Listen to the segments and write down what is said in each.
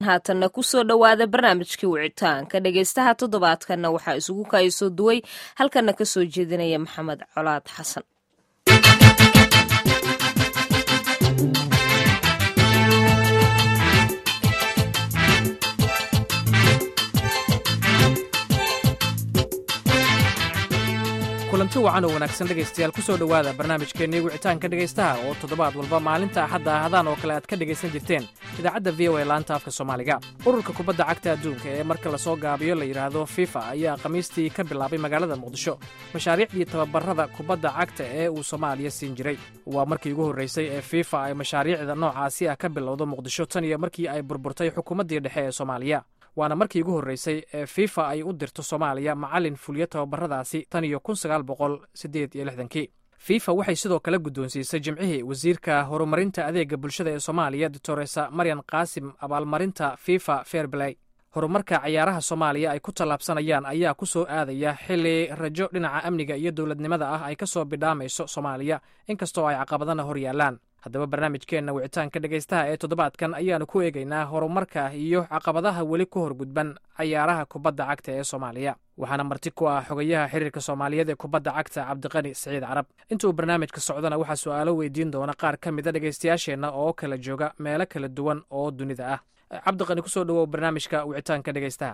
haatanna kusoo dhowaada barnaamijkii wicitaanka dhegaystaha toddobaadkanna waxaa isugu kaayasoo duway halkana ka soo jeedinaya maxamed colaad xasan kulanti wacan oo wanaagsan dhegaystayaal ku soo dhowaada barnaamijkeennii wicitaanka dhegaystaha oo toddobaad walba maalinta axadda ahadaan oo kale aad ka dhegaysan jirteen idaacadda v o a laanta afka soomaaliga ururka kubadda cagta adduunka ee marka lasoo gaabiyo la yidhaahdo fifa ayaa khamiistii ka bilaabay magaalada muqdisho mashaariicdii tababarada kubadda cagta ee uu soomaaliya siin jiray waa markii ugu horraysay ee fifa ay mashaariicda noocaasi ah ka bilowdo muqdisho tan iyo markii ay burburtay xukuumaddii dhexe ee soomaaliya waana markii ugu horreysay ee fifa ay u dirto soomaaliya macallin fuliyo tababaradaasi tan iyo kun sagaal boqol siddeed iyo lixdankii fifa waxay sidoo kale guddoonsiisay jimcihii wasiirka horumarinta adeega bulshada ee soomaaliya doctoresa maryan qaasim abaalmarinta fifa fairblay horumarka cayaaraha soomaaliya ay ku tallaabsanayaan ayaa ku soo aadaya xilli rajo dhinaca amniga iyo dowladnimada ah ay ka soo bidhaamayso soomaaliya inkastoo ay caqabadana hor yaallaan haddaba barnaamijkeenna wicitaanka dhegaystaha ee toddobaadkan ayaanu ku eegaynaa horumarka iyo caqabadaha weli ku horgudban cayaaraha kubadda cagta ee soomaaliya waxaana marti ku ah xogayaha xiriirka soomaaliyeed ee kubadda cagta cabdiqani siciid carab intuu barnaamijka socdana waxaa su'aalo weydiin doona qaar ka mida dhegaystayaasheenna oo kala jooga meelo kala duwan oo dunida ah cabdiqani kusoo dhawow barnaamijka wicitaanka dhegaystaha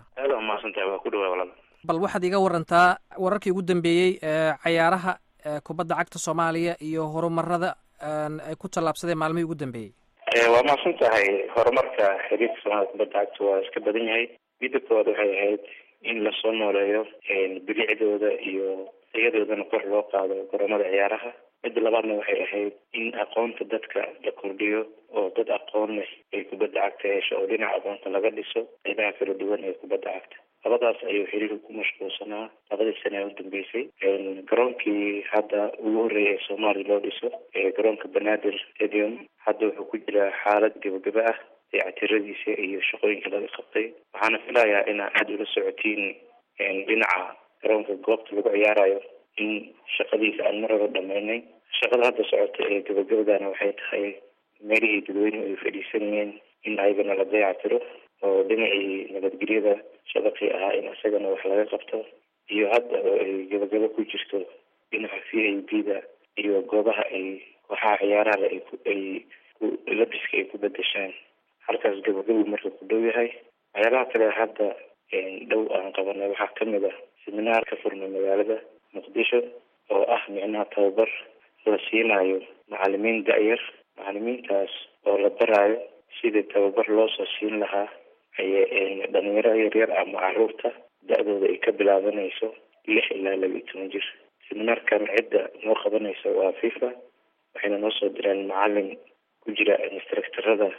bal waxaad iga warantaa wararkii ugu dambeeyey ee cayaaraha kubadda cagta soomaaliya iyo horumarada ay ku tallaabsadeen maalmihii ugu dambeeyey waa mahadsan tahay horumarka xiriirka soomaalida kubadda cagta waa iska badan yahay midda koowaad waxay ahayd in lasoo nooleeyo bilicdooda iyo tayadoodana kor loo qaado garoomada ciyaaraha midda labaadna waxay ahayd in aqoonta dadka la kordhiyo oo dad aqoon leh ay kubadda cagta hesho oo dhinaca aqoonta laga dhiso qaybaha kala duwan ee kubadda cagta labadaas ayuu xiriirka ku mashquulsanaa labadii sane ee u dambeysay garoonkii hadda ugu horreeyay ee soomaaliya loo dhiso garoonka banaadir stadium hadda wuxuu ku jiraa xaalad gebagaba ah dayactiradiisa iyo shaqooyinka laga qabtay waxaana filayaa inaa aada ula socotiin dhinaca garoonka goobta lagu ciyaarayo in shaqadiisa aan mar hore dhamaynay shaqada hadda socota ee gabagabadana waxay tahay meelihii dadweynuhu ay fadhiisanayeen in ayagana la dayactiro oo dhinacii nabadgelyada shabaqii ahaa in isagana wax laga qabto iyo hadda oo ay gabagabo ku jirto dhinaca v a b da iyo goobaha ay kooxaha ciyaaraha ay labiska ay ku bedeshaan halkaas gabagabu marka ku dhow yahay waxyaabaha kale hadda dhow aan qabanay waxaa kamid ah seminaar ka furnay magaalada muqdisho oo ah micnaha tababar la siinayo macalimiin da-yar macalimiintaas oo la baraayo sidii tababar loo soo siin lahaa dhalinyaro yaryar ama caruurta da-dooda ay ka bilaabanayso lix ilaa laba iyo toban jir seminaarkan cidda noo qabanaysa waa fifa waxayna noo soo direen macalin ku jira instructorada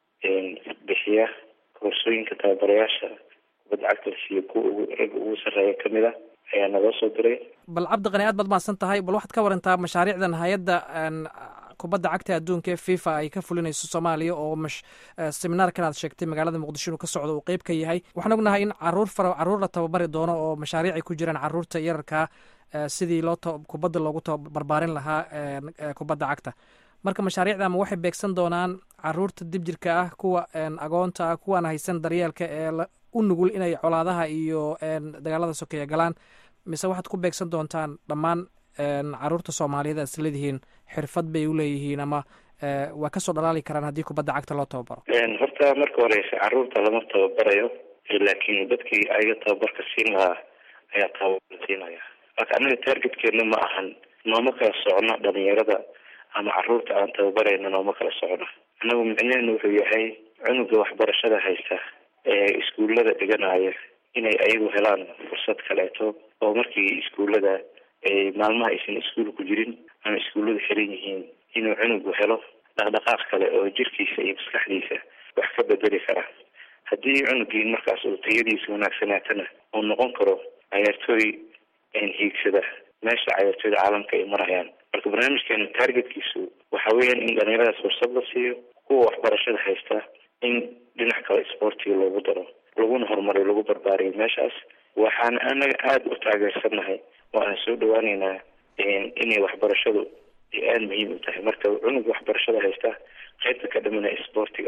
bixiya koorsooyinka tababarayaasha kubadda cagta la siiyo kuwa ugu ragga ugu sarreeya kamid a ayaa naloo soo diray bal cabdiqani aad baad mahadsan tahay bal waxaad ka warantaa mashaariicdan hay-adda kubadda cagta adduunka ee fifa ay ka fulinayso soomaaliya oo mash seminaarkan aad sheegtay magaalada muqdisho inuu ka socdo uu qeyb ka yahay waxaan ognahay in caruur fara caruur la tababari doono oo mashaariic ay ku jiraan caruurta yararkaa sidii loo kubadda loogu barbaarin lahaa kubadda cagta marka mashaariicda ma waxay beegsan doonaan caruurta dibjirka ah kuwa agoonta ah kuwaan haysan daryeelka ee u nugul inay colaadaha iyo dagaalada sokeeya galaan mise waxaad ku beegsan doontaan dhammaan caruurta soomaaliyeed aad isleedihiin xirfad bay uleeyihiin ama waa kasoo dhalaali karaan haddii kubadda cagta loo tababaro horta marka horeysa caruurta lama tababarayo laakiin dadkii ayaga tababarka siin lahaa ayaa tababar siinaya marka anaga targetkeena ma ahan nooma kala socno dhalinyarada ama caruurta aan tababarayna nooma kala socno anagu micneheenu wuxuu yahay cunuga waxbarashada haysta ee iskuullada dhiganaya inay ayagu helaan fursad kaleeto oo markii iskuullada maalmaha aysan iskuul ku jirin ama iskuulladu xiran yihiin inuu cunugu helo dhaqdhaqaaq kale oo jirkiisa iyo maskaxdiisa wax ka bedeli kara haddii cunugii markaas uu tayadiisa wanaagsanaatana uu noqon karo cayaartooy hiigsada meesha cayaartooyda caalamka ay marayaan marka barnaamijkeena targetkiisu waxa weeyaan in dhalinyaradaas fursad la siiyo kuwa waxbarashada haysta in dhinac kale sportiga loogu daro laguna horumariyo lagu barbaariyo meeshaas waxaana anaga aada u taageersannahay waana soo dhawaaneynaa inay waxbarashadu ay aada muhiim u tahay marka cunug waxbarashada haysta qaybta ka dhamana sportiga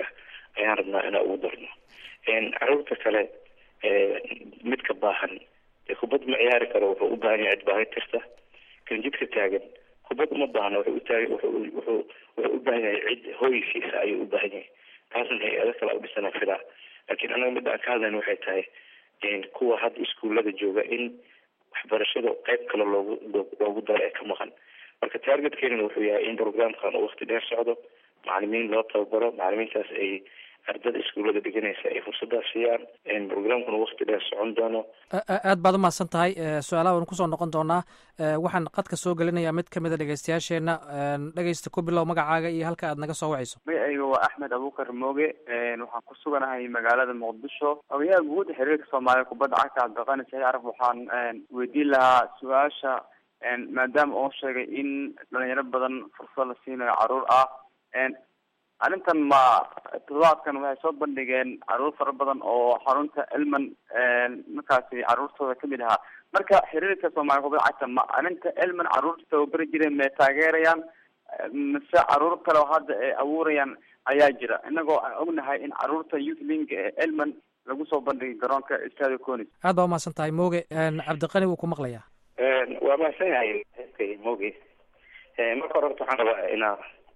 ayaan rabnaa inaan ugu darno caruurta kale midka baahan dee kubad ma ciyaari karo wuxuu u baahan yahay cid baahi tirta kan jidka taagan kubad uma baahno wuxuu utaag wuxuu wuxuu wuxuu u baahan yahay cid hooysiisa ayuu u baahan yahay taasna hay-ado kale u dhisana filaa laakiin anaga midda aan ka hadlayna waxay tahay kuwa hadda iskuullada jooga in waxbarashada qayb kale loogu loogu daro ee ka maqan marka targetkeena wuxuu yahay in programkan uu wakti dheer socdo macalimiin loo tababaro macalimiintaas ay ardada iskuullada dhiganaysa ay fursadaas siiyaan programkuna wakti dheer socon doono aad baad umahadsan tahay su-aalaha waynu kusoo noqon doonaa waxaan qadka soo gelinayaa mid kamid a dhegeystayaasheena dhegeysta ku bilow magacaaga iyo halka aad naga soo wacayso magacayga waa axmed abuukar mooge waxaan ku suganahay magaalada muqdisho ogayaha guud xiriirka soomaaliya kubadda cagta cabdiqani saxiid carab waxaan weydiin lahaa su-aasha maadaama oo sheegay in dhalinyaro badan fursad la siinayo caruur ah arrintan ma toddobaadkan waxay soo bandhigeen caruur fara badan oo xarunta elman markaasi caruurtooda kamid ahaa marka xiriirka soomaaliya kubadda cagta ma arrinta elman caruurta tababari jireen may taageerayaan mise caruur kale oo hadda ay abuurayaan ayaa jira inagoo aan ognahay in caruurta youth link ee elman lagu soo bandhigay garoonka stadio conis aad baa umahadsan tahay mooge cabdiqani wuu ku maqlayaa waa mahadsan yahay moge marka hore horta waxaan rabaa inaa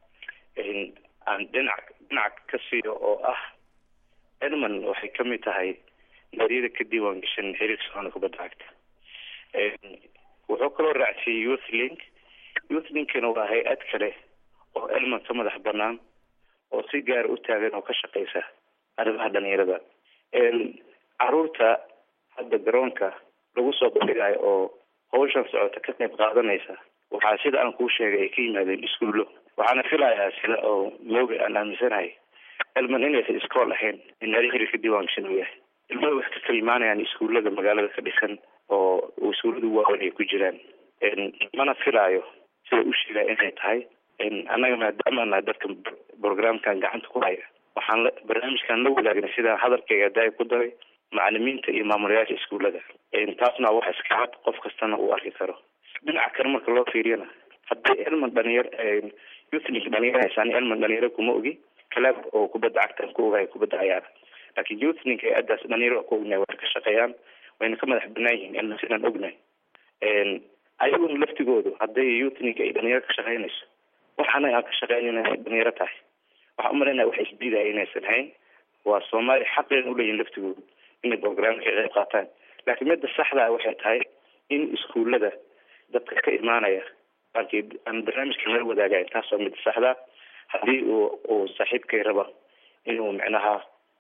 aan dhinac dhinac ka siiyo oo ah edmond waxay kamid tahay naadiyada ka diiwaan gashan xiriirka soomaalida kubadda cagta wuxuu kaloo raacsiiyey youth link youth linkina waa hay-ad kale oo edmond ka madax banaan oo si gaara u taagan oo ka shaqeysa arrimaha dhalinyarada caruurta hadda garoonka lagu soo bandhigayo oo hawshan socota ka qayb qaadanaysa waxaa sida aan kuu sheegay ay ka yimaadeen iskuullo waxaana filayaa sida oo mooga aan aaminsanahay elman inaysan iskool ahayn inaadi xiriirka diiwaan gashan uu yahay ilmada waxay ka kala imaanayaan iskuullada magaalada ka dhisan oo iskuullada waaweyn ay ku jiraan mana filaayo sida u sheegaya inay tahay annaga maadaama nahay dadka programkan gacanta ku haya waxaan la barnaamijkan la wadaagnay sidaan hadalkayga daay ku daray macalimiinta iyo maamulayaasha iskuullada taasna wax iska cad qof kastana uu arki karo dhinaca kale marka loo fiiriyana haddii elman dhalinyar youthnik dhalinyar haysaan elman dhalinyaro kuma ogi calaab oo kubadda cagtan ku ogahay kubadda cayaara laakiin youthnik hay-adaas dhalinyaro ku ognahay way ka shaqeeyaan wayna ka madax banaan yihiin elman sidaan ognahay ayaguna laftigoodu hadday youthnik ay dhalinyaro ka shaqeynayso wax anaga aan ka shaqeyn inay dhalinyaro tahay waxaan umalaynaya wax isdiidaya inaysan hayn waa soomaaliya xaqeena uleeyihin laftigoodu inay programka ka qayb qaataan laakiin midda saxdaa waxay tahay in iskuullada dadka ka imaanaya markii aan barnaamijka nala wadaagayn taas waa mid saxda haddii uu uu saaxiibkay raba inuu micnaha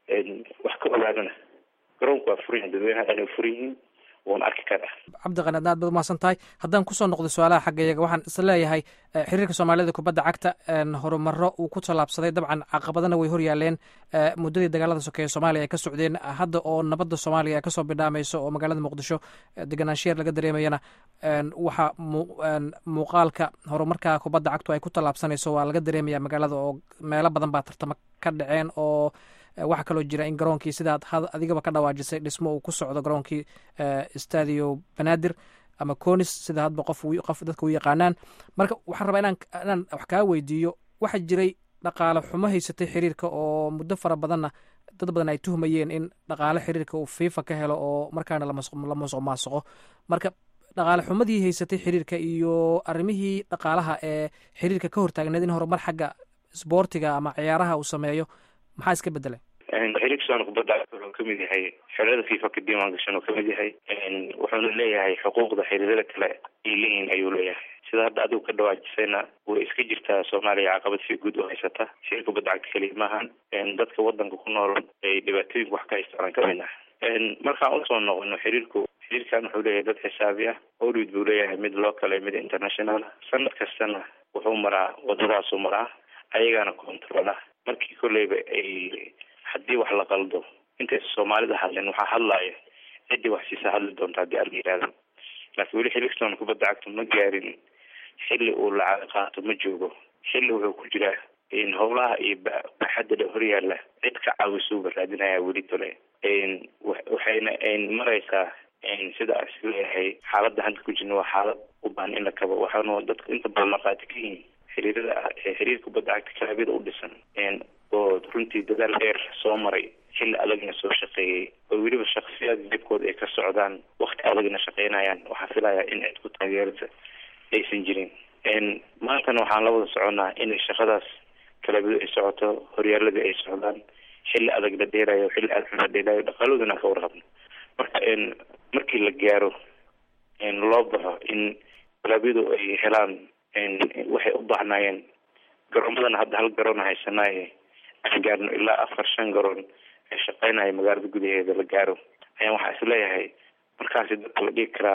wax ka ogaadana garoonku waa furan yahin dadweynaha dhan ay furan yihiin wuuna arki karaa cabdiqani aad baad umahadsan tahay haddaan kusoo noqdo su-aalaha xagga iyaga waxaan is leeyahay xiriirka soomaalida kubadda cagta horumaro uu ku tallaabsaday dabcan caqabadana way horyaaleen muddadii dagaalada sokeeye soomaaliya ay ka socdeen hadda oo nabadda soomaaliya ay kasoo bidhaamayso oo magaalada muqdisho deganaanshiyeer laga dareemayana waxa muuqaalka horumarka kubadda cagtu ay ku tallaabsanayso waa laga dareemaya magaalada oo meelo badan baa tartamo ka dhaceen oo waxaa kaloo jira in garoonkii sidaad adigaba ka dhawaajisay dhismo uu ku socdo garoonkii stadio banaadir ama conis sida hadba qof qof dadka u yaqaanaan marka waxaan rabaa inaan inaan wax kaa weydiiyo waxaa jiray dhaqaale xumo haysatay xiriirka oo muddo fara badanna dad badan ay tuhmayeen in dhaqaale xiriirka uu fifa ka helo oo markaana la musuq maasuqo marka dhaqaale xumadii haysatay xiriirka iyo arrimihii dhaqaalaha ee xiriirka ka hortaagneed in horumar xagga sboortiga ama ciyaaraha uu sameeyo maxaa iska bedelay xiriirka soomaalida kubadda cagta wuxuu kamid yahay xerada fifa ka diiwaan gashan oo kamid yahay wuxuuna leeyahay xuquuqda xiriirada kale ay leeyihin ayuu leeyahay sida hadda adigu ka dhawaajisayna way iska jirtaa soomaaliya caqabad si guud u haysata xiriir kubadda cagta keliya maahan dadka wadanka ku nool ay dhibaatooyinka wax ka haystaan kamid ah markaan usoo noqono xiriirku xiriirkan wuxuu leeyahay dad xisaabi ah hollywood buu leeyahay mid local mid international sanad kastana wuxuu maraa wadadaasuu maraa ayagaana controla markii kolleyba ay haddii wax la qaldo intaysa soomaalida hadlen waxaa hadlaya ciddii wax siisa hadli doonta haddii ala yihahdo laakiin weli xilistoona kubadda cagta ma gaarin xilli uu lacag qaato ma joogo xilli wuxuu ku jiraa howlaha iyo baaxadda dha horyaalla cid ka caawisuuba raadinaya weli tole waxayna maraysaa sida aan isleeyahay xaaladda hadda ku jirna waa xaalad u baahan in la kabo waxaana dadka inta badan markhaati ka yihiin xiriirada xiriirka kubadda cagta kalabyada u dhisan oo runtii dadaal dheer soo maray xilli adagna soo shaqeeyey oo weliba shaksiyaad jibkooda ay ka socdaan wakti adagna shaqeynayaan waxaa filayaa in cid ku taageerta aysan jirin maantana waxaan la wada soconnaa inay shaqadaas kalabidu ay socoto horyaaladii ay socdaan xilli adag la dheerayo xilli adag la dheerayo dhaqaaladoodana ka warqabno marka markii la gaaro loo baxo in kalabyadu ay helaan waxay u baahnaayeen garoomadana hadda hal garoona haysanaaye aan gaarno ilaa afar shan garoon ee shaqeynaya magaalada gudaheeda la gaaro ayaan waxaa is leeyahay markaasi dadka la dhigi karaa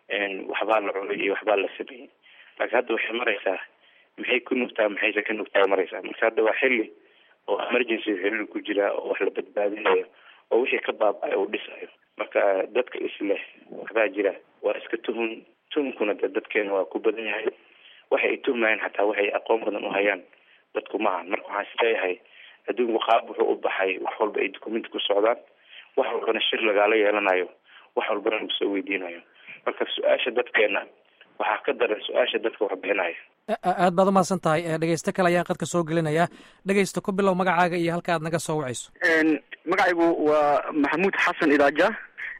waxbaa la cunay iyo waxbaa la sameeyey laakiin hadda waxay maraysaa maxay ku nugtaa maxayse ka nugtaa maraysaa marka hadda waa xilli oo emergency xiriir ku jira oo wax la badbaadinayo oo wixii ka baaba-ay uu dhisayo marka dadka isleh waxbaa jira waa iska tuhun tuhunkuna de dadkeena waa ku badan yahay waxa ay tuhmayaan xataa waxay aqoon badan u hayaan dadku maaha marka waxaan isleeyahay adduunku qaab wuxuu u baxay wax walba ay dukumenti ku socdaan wax walbana shir lagaala yeelanayo wax walbana lagu soo weydiinayo marka su-aasha dadkeena waxaa ka daran su-aasha dadka wax bixinaya aad baad umahadsan tahay dhegeysto kale ayaan qadka soo gelinayaa dhegeysta ku bilow magacaaga iyo halka aad naga soo wacayso magacaygu waa maxamuud xasan idaaja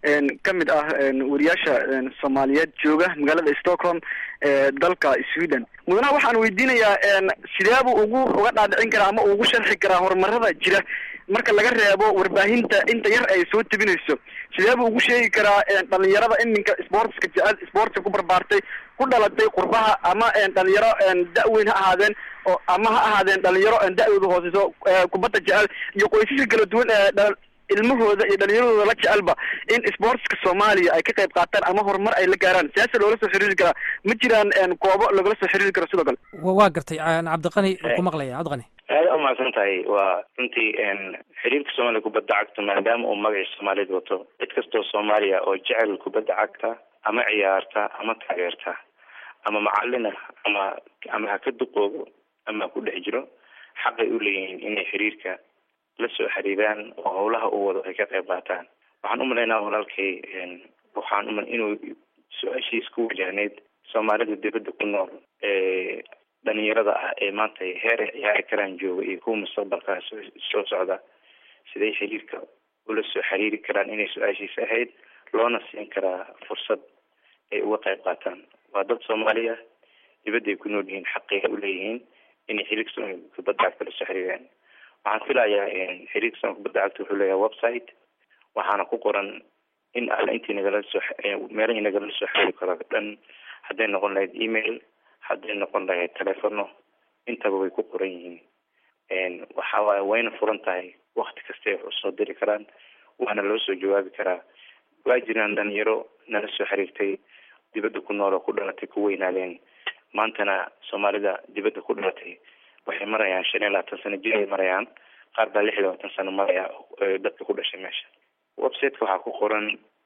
ka mid ah wariyaasha soomaaliyeed jooga magaalada stockholm ee dalka sweden mudanaha waxaan weydiinayaa sideebuu ugu uga dhaadhicin karaa ama ugu sharxi karaa horumarada jira marka laga reebo warbaahinta inta yar ay soo tebinayso sideebuu ugu sheegi karaa dhalinyarada iminka sportska jecel sportska ku barbaartay ku dhalatay qurbaha ama dhalinyaro da-weyn ha ahaadeen oo ama ha ahaadeen dhalinyaro da-dooda hooseyso kubadda jecel iyo qoysaska kala duwan ee ilmahooda iyo dhalinyaradooda la jecelba in sportska soomaaliya ay ka qayb qaataan ama horumar ay la gaaraan siyaasa loola soo xiriiri karaa ma jiraan koobo lagala soo xiriiri karo sidoo kale waa gartay cabdiqani ku maqlaya cabdiqani aada umahadsan tahay waa runtii xiriirka soomaaliya kubadda cagta maadaama uu magacii soomaaliyad wato cid kastoo soomaaliya oo jecel kubadda cagta ama ciyaarta ama taageerta ama macalina ama ama ha ka duqoobo ama ha ku dhex jiro xaqay u leeyihiin inay xiriirka la soo xiriiraan oo howlaha uu wado ay ka qayb qaataan waxaan umalaynaa walaalkay waxaan umal inuu su-aashiis ku wajahneyd soomaalida dibadda ku nool ee dhalinyarada ah ee maanta heer ay ciyaari karaan jooga iyo kuwa mustaqbalkaa soo socda siday xiriirka ula soo xiriiri karaan inay su-aashiisa ahayd loona siin karaa fursad ay uga qayb qaataan waa dad soomaaliya dibadda ay ku nool yihiin xaqay uleeyihiin inay xiriirka soomaaliya kubadda cagta la soo xiriiraan waxaan filayaa xiriirka soomaliya kubadda cagta wuxuu leeyahay website waxaana ku qoran in alla intii nagala soo meelahii nagala soo xiriiri karo dhan hadday noqon lahayd email hadday noqon lahayd telefono intaba way ku qoran yihiin waxa waaye wayna furan tahay wakti kastay wax usoo diri karaan waana loo soo jawaabi karaa waa jiraan dhalinyaro nala soo xiriirtay dibadda ku nool oo ku dhalatay ku weynaadeen maantana soomaalida dibadda ku dhalatay waxay marayaan shan iyo labaatan sano jir ay marayaan qaar baa lix iyo labaatan sano maraya dadka ku dhashay meesha websiteka waxaa ku qoran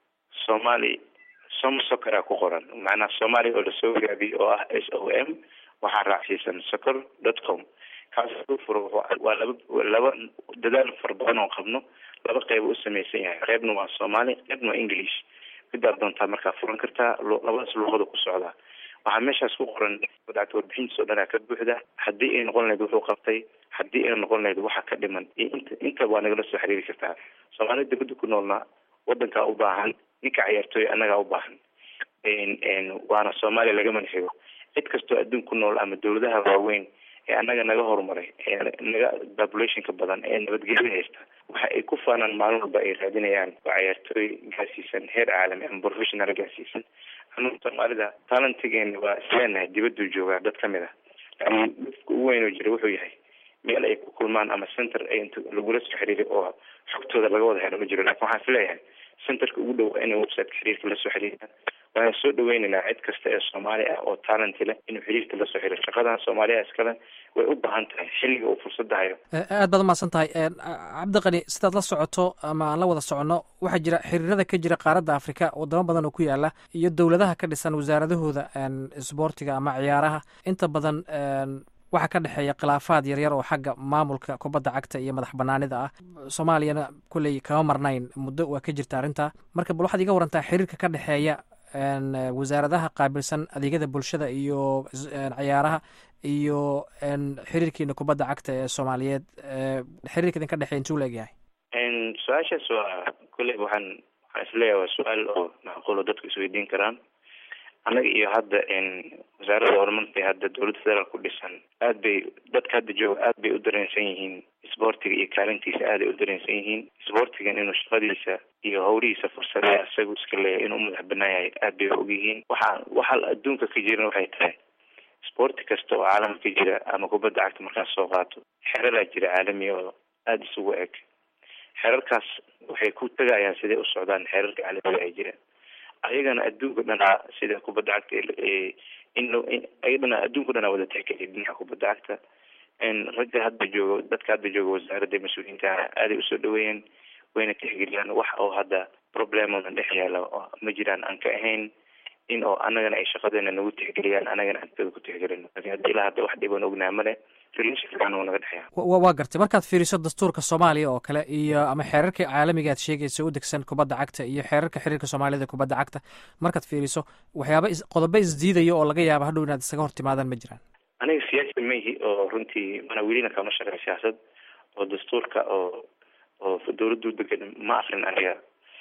somali som soccer aa ku qoran macnaha soomaaliya oo lasoo gaabiyo oo ah s o m waxaa raacsiisan soccer dot com kaas furo waa laba laba dadaal fara badan oo qabno laba qeyb u samaysan yahay qeybna waa soomaali qeybna waa english midaad doontaa markaa furan kartaa labadaas luuqada ku socdaa waxaa meeshaas ku qoran badacta warbixintiis oo dhan aa ka buuxda haddii ay noqon lahayd wuxuu qabtay haddii ay noqon lahayd waxa ka dhiman iyo inta inta waa nagala soo xiriiri kartaa soomaalida dibadda ku noolna wadankaa u baahan ninka ciyaartooy annagaa u baahan waana soomaaliya laga manxigo cid kastoo adduun ku nool ama dawladaha waaweyn ee annaga naga horumaray ee naga populationka badan ee nabadgelya haysta waxa ay ku faanaan maalin walba ay raadinayaan waa ciyaartooy gaarsiisan heer caalami ama professional gaarsiisan anugu soomaalida talentigeena waa isleenahay dibaduu joogaa dad ka mid a laakiin dadka ugu weyn oo jira wuxuu yahay meel ay ku kulmaan ama center ay int lagula soo xiriiri oo xogtooda laga wada helo ma jiro lakin waxaan isleeyahay centerka ugu dhow inay websiteka xiriirka lasoo xiriiraan waxaan soo dhaweynaynaa cid kasta ee soomaali ah oo talenti leh inuu xiriirka lasoo xiriiro shaqadan soomaaliya iskale way u baahan tahay xilliga uu fursada hayo aad baad umahadsan tahay cabdiqani sidaad la socoto ama aan la wada soconno waxaa jira xiriirada ka jira qaaradda afrika wadamo badan oo ku yaala iyo dowladaha ka dhisan wasaaradahooda sboortiga ama ciyaaraha inta badan waxaa ka dhexeeya khilaafaad yaryar oo xagga maamulka kubadda cagta iyo madax banaanida ah soomaaliyana kolley kama marnayn muddo waa ka jirta arrintaa marka bal waxaad iga warantaa xiriirka ka dhexeeya wasaaradaha qaabilsan adeegyada bulshada iyo cayaaraha iyo xiriirkiina kubadda cagta ee soomaaliyeed xiriirka idinka dhexeey intuu la egyahay su-aashaas waa kolley waxaan waxaan isleeyahay waa su-aal oo macquulo dadku isweydiin karaan annaga iyo hadda wasaaradda horumarka ee hadda dowladda federaal ku dhisan aad bay dadka hadda jooga aad bay u dareensan yihiin isboortiga iyo kaalintiisa aaday u dareensan yihiin isboortigan inuu shaqadiisa iyo hawlihiisa fursadee isagu iska leeyahay inuu madax banaan yahay aad bay og yihiin waxaa waxaa adduunka ka jiran waxay tahay isboorti kasta oo caalamka ka jira ama kubadda cagta markaas soo qaato xeralaa jira caalamiya oo aada isugu eg xerarkaas waxay ku tegayaan siday u socdaan xerarka caalamiga ay jiraan ayagana adduunka dhanaa sida kubadda cagta in ayadana adduunka dhanaa wada tixgeliya dhinaca kubadda cagta ragga hadda joogo dadka hadda jooga wasaaradda mas-uuliyiinta aaday usoo dhaweeyeen wayna tixgeliyaan wax oo hadda problemooda dhex yaala ma jiraan aan ka ahayn in oo annagana ay shaqadeena nagu tixgeliyaan annagana aan ku tixgelino lakin hadda ilaa hadda wax dhiban ognaa male relation fiican oo naga dhexeeya waa gartay markaad fiiriso dastuurka soomaaliya oo kale iyo ama xeerarka caalamiga aad sheegaysa u degsan kubadda cagta iyo xeerarka xiriirka soomaaliyada kubadda cagta markaad fiiriso waxyaaba qodobo isdiidaya oo laga yaabo hadhow inaad isaga hor timaadaan ma jiraan aniga siyaasi maihi oo runtii mana welina kama shaqeyn siyaasad oo dastuurka oo oo dowladdu degan ma akrin aniga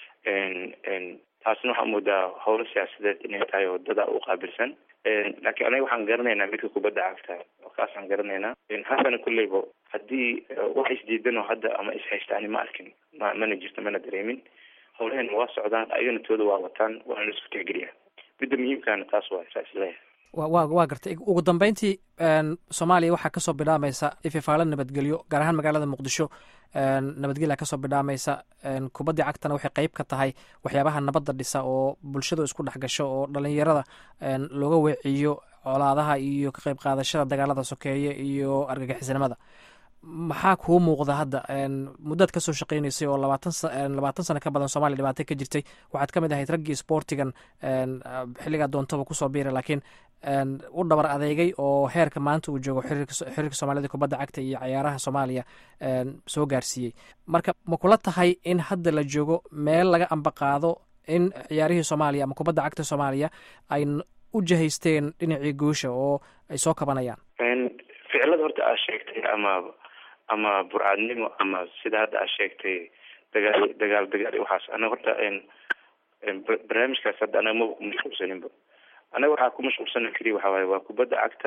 taasna waxaa moodaa howlo siyaasadeed inay tahay oo dada u qaabilsan laakiin aniga waxaan garanaynaa midka kubadda cagta oo kaasaan garanaynaa haddana kulleyba haddii wax isdiidan oo hadda ama ishaysta ani ma arkin ma mana jirto mana dareemin howlahena waa socdaan ayagana tooda waa wataan waana la isku tixgeliyaa midda muhiimkaana taas waa saa isleeyahay wa wa waa gartay ugu dambeyntii soomaaliya waxaa kasoo bidhaamaysa ififaalo nabadgelyo gaar ahaan magaalada muqdisho nabadgelya kasoo bidhaamaysa kubaddii cagtana waxay qeyb ka tahay waxyaabaha nabadda dhisa oo bulshadu isku dhex gasho oo dhalinyarada looga weeciyo colaadaha iyo ka qeyb qaadashada dagaalada sokeeye iyo argagixisnimada maxaa kuu muuqda hadda muddaad kasoo shaqeynaysay oo labaatan labaatan sano ka badan soomaliya dhibaato ka jirtay waxaad ka mid ahayd raggii sportigan xilligaa doontaba kusoo biira laakiin u dhabar adeegay oo heerka maanta uu joogo xiriirka soomaalida kubadda cagta iyo cayaaraha soomaaliya soo gaarsiiyey marka ma kula tahay in hadda la joogo meel laga ambaqaado in ciyaarihii soomaaliya ama kubadda cagta soomaaliya ay u jahaysteen dhinacii guusha oo ay soo kabanayaan ficilada horta aad sheegtay ama ama burcadnimo ama sida hadda aad sheegtay dagaal dagaal dagaal waxaas anaga horta barnaamijkaas hadda anaga maba ku mashquulsaninba anaga waxaa ku mashquulsana keliya waxa waaye waa kubadda cagta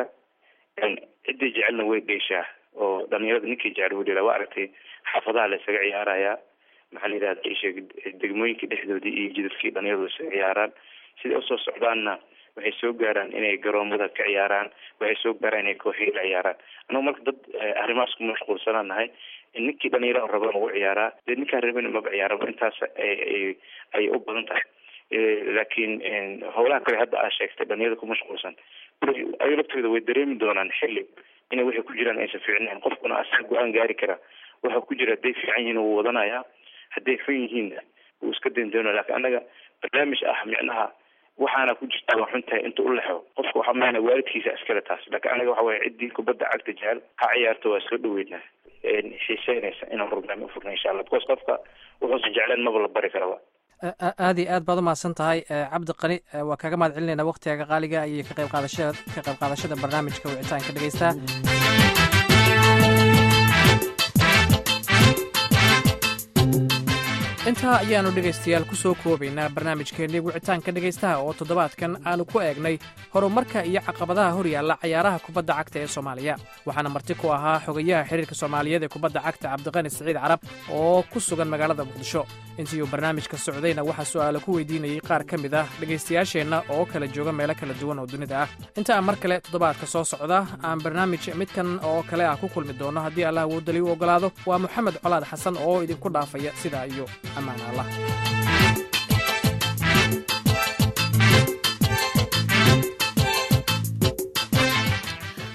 ciddii jecelna way geyshaa oo dhalinyarada ninkii jecel way dhelaa waa aragtay xaafadaha la isaga ciyaarayaa maxaa la yidhahda isheeg degmooyinka dhexdoodii iyo jidadkii dhalinyaradu isaga ciyaaraan siday usoo socdaanna waxay soo gaaraan inay garoomada ka ciyaaraan waxay soo gaaraan inay kooxii la ciyaaraan anagu marka dad arrimahaas ku mashquulsanaan nahay ninkii dhalinyarada raba ugu ciyaaraa dee ninkaan rabin maba ciyaaraba intaas ay ayay u badan tahay laakiin howlaha kale hadda aad sheegtay dhalinyarada ku mashquulsan ayaga laftooda way dareemi doonaan xilli inay waxay ku jiraan aysan fiicnayn qofkuna asaga go-aan gaari kara waxa ku jira hadday fiican yihiin wuu wadanayaa hadday xun yihiinna wuu iska dayn doonaya lakin annaga barnaamij ah micnaha waxaana ku jirta waa xun tahay inta u lexo qofka waxa maana waalidkiisa iskale taas laakiin anaga waxa waya ciddii kubadda cagta jecel ha ciyaarto waa soo dhaweynaa xiiseynaysa inaan program ufurna insha allah because qofka wuxuusa jecleen maba la bari karaba aad iyo aad baad umahadsan tahay cabdi qani waa kaaga mahad celinayna waktigaga qaaliga iyo ka qayb qaadashada ka qayb qaadashada barnaamijka wicitaanka dhegeysta intaa ayaannu dhegaystayaal ku soo koobaynaa barnaamijkeennii wicitaanka dhegaystaha oo toddobaadkan aannu ku eegnay horumarka iyo caqabadaha hor yaalla cayaaraha kubadda cagta ee soomaaliya waxaana marti ku ahaa xogayaha xiriirka soomaaliyeed ee kubadda cagta cabdiqani siciid carab oo ku sugan magaalada muqdisho intii uu barnaamijka socdayna waxaa su'aalo ku weydiinayey qaar ka mid ah dhegaystayaasheenna oo kala jooga meelo kala duwan oo dunida ah inta aan mar kale toddobaadka soo socda aan barnaamij midkan oo kale ah ku kulmi doono haddii allah woodali u oggolaado waa moxamed colaad xasan oo idinku dhaafaya sidaa iyo ammaan allah